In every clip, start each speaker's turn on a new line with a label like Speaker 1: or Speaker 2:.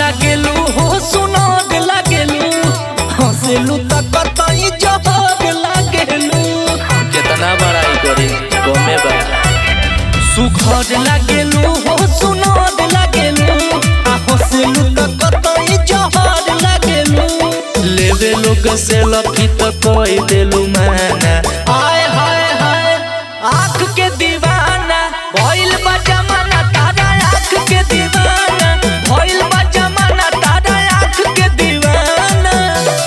Speaker 1: लागेलू हो सुनाग लागेलू हंसेलू त कतई जहाग लागेलू
Speaker 2: कितना बड़ाई करी गमे बा
Speaker 1: सुखद लागेलू हो सुनाग लागेलू आ हंसेलू त कतई जहाग लागेलू
Speaker 2: लेवे लोग से लफी तो कोई देलू माना
Speaker 1: हाय हाय हाय आँख के दीवाना भइल बा जमाना तारा आँख के दीवाना भइल बा जमाना तारा आँख के दीवाना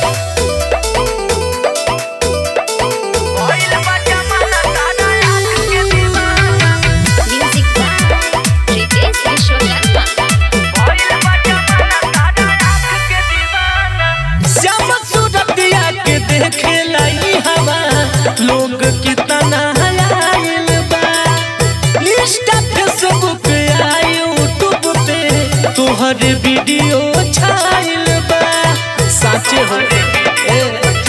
Speaker 1: भइल बा जमाना तारा आँख के दीवाना
Speaker 3: Music by Ritesh Vishwakarma.
Speaker 1: भइल बा जमाना तारा आँख के दीवाना श्याम सूरतिया के देखे लाई हवा लोग कितना हलायल बा इंस्टा फेसबुक आ यूट्यूब पे तोहर वीडियो छाइल बा साचे हो ए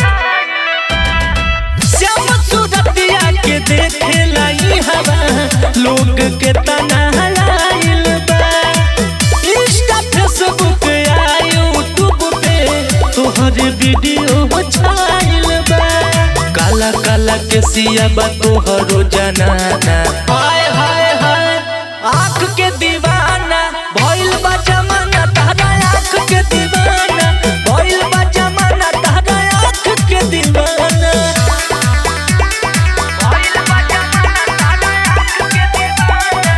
Speaker 1: श्याम सूरतिया के देखे लाई हवा लोग कितना हलायल बा इंस्टा फेसबुक आ यूट्यूब पे तोहर वीडियो छाइल बा
Speaker 2: काला काला के सिया बा तोहरो जनाना
Speaker 1: हाय हाय हाय आँख के दीवाना भइल बा जमाना तारा आँख के दीवाना भइल बा जमाना तारा आँख के दीवाना भइल बा जमाना तारा आँख के दीवाना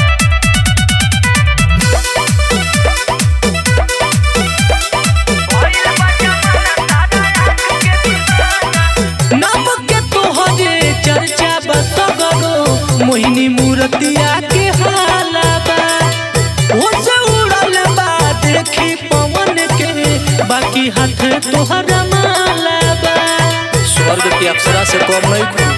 Speaker 1: भइल बा जमाना तारा आँख के दीवाना नाम के तोहरे चर्चा बसगरो मोहिनी मूर्तिया के हाला बा हो से उड़ल बा देखी पवन के बाकी हाथ तोहरा माला बा
Speaker 2: स्वर्ग की अप्सरा से कम नहीं खू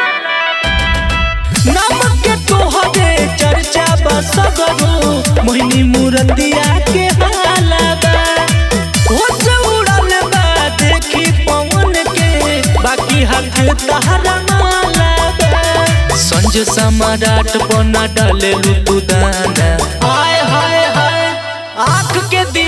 Speaker 1: नाम के तोहरे चर्चा बसगरो मोहिनी मूर्तिया के हाला बा हो से उड़ल बा देखी पवन के बाकी हाथ तोहरा माला बा
Speaker 2: संज सम्राट बना डाले तू दाना
Speaker 1: हाय हाय हाय आँख के दी